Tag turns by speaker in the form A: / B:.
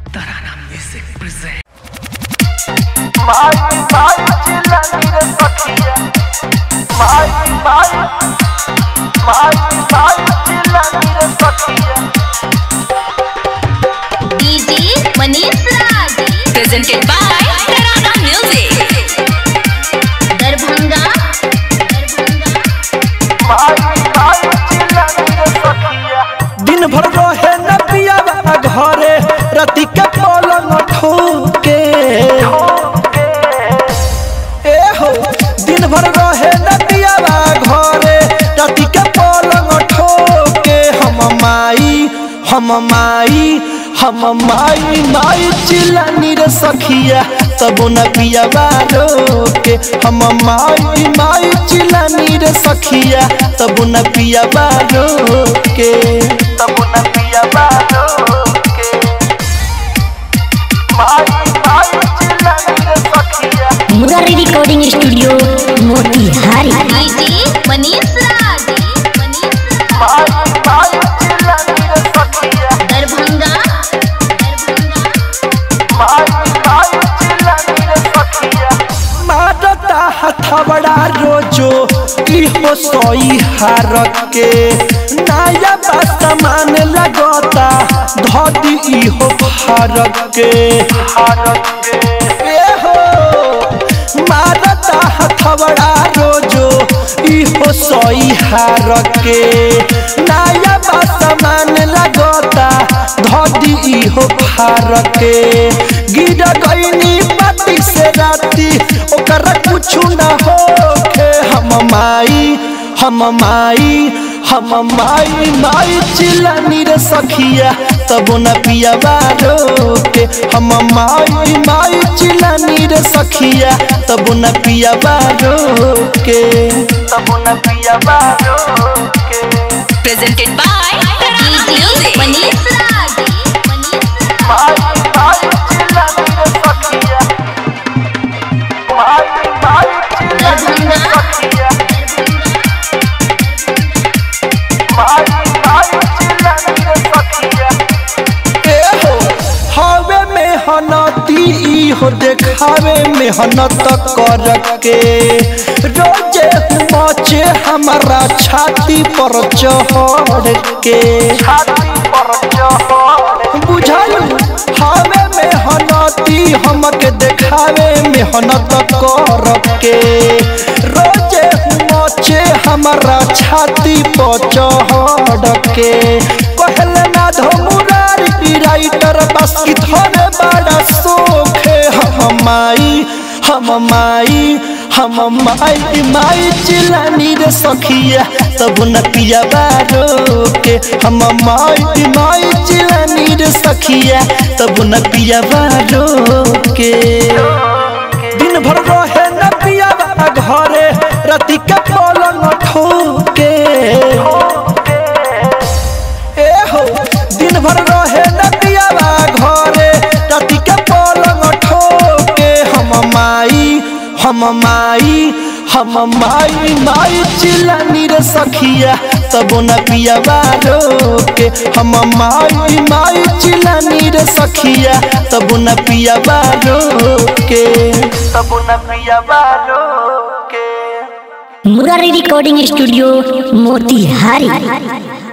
A: Tarana Music presents.
B: माई माई चिल्लानी रे सखिया माई माई माई माई चिल्लानी रे सखिया
C: DJ Manish Raj
D: presented by Tarana Music.
C: Darbhanga
B: माई माई चिल्लानी रे सखिया
E: दिन भर रहे न पियावा घरे रति के पलंग ठोके ए हो दिन भर रहे न पियावा घरे रति के पलंग ठोके हम माई हम माई हम माई माई चिल्लानी रे सखिया तब न पियावा रोके हम माई माई चिल्लानी रे सखिया तब न पियावा रोके
B: तब न पिया बालो के माई माई चिल्लानी रे सखिया
F: Murari recording studio Motihari
C: DJ Manish Raj
B: माई माई चिल्लानी रे सखिया
C: Darbhanga
B: माई माई चिल्लानी रे सखिया
E: मारता हथबड़ा रोजो इहो सोई हार के नया सामान लगता धोती इहो फारक के ए हो मारता हथबड़ा रोजो इहो सोई हार के नया सामान लगता धोती इहो फारक के गिर गईनी पाती से राती ओकर कुछु न होखे हम माई हम माई हम माई माई चिल्लानी रे सखिया तब न पिया रोके हम माई माई चिल्लानी रे सखिया तब न पिया रोके
B: तब न पिया बालो के
D: Presented by Tarana
C: DJ
D: Music.
C: Manish Raj
B: माई माई चिल्लानी रे सखिया माई माई चिल्लानी रे सखिया माई माई चिल्लानी रे सखिया
E: एहो हवे मेहनती इहो देखावे मेहनत कर के रोजे मचे हमारा छाती पर चढ़ के
B: छाती पर चढ़
E: बुझल हवे मेहनती हमके देखावे मेहनत कर के रोजे मचे हमारा छाती पर चढ़ के कहले ना धमुरारी राइटर बस की थोड़े बड़ा सोखे हम माई हम माई हम माई माई चिलानी रे सखिया तब न पिया बारो के हम माई माई चिलानी रे सखिया तब न पिया बारो के दिन भर रहे न पिया घरे रति के पलंग ठोके ए हो दिन भर रहे न पिया घरे रति के पलंग ठोके हम माई हम माई हम माई माई चिल्लानी रे सखिया तब न पिया रोके हम माई माई चिल्लानी रे सखिया तब न पिया रोके
B: तब न पिया बालो के
F: मुरारी रिकॉर्डिंग स्टूडियो मोतिहारी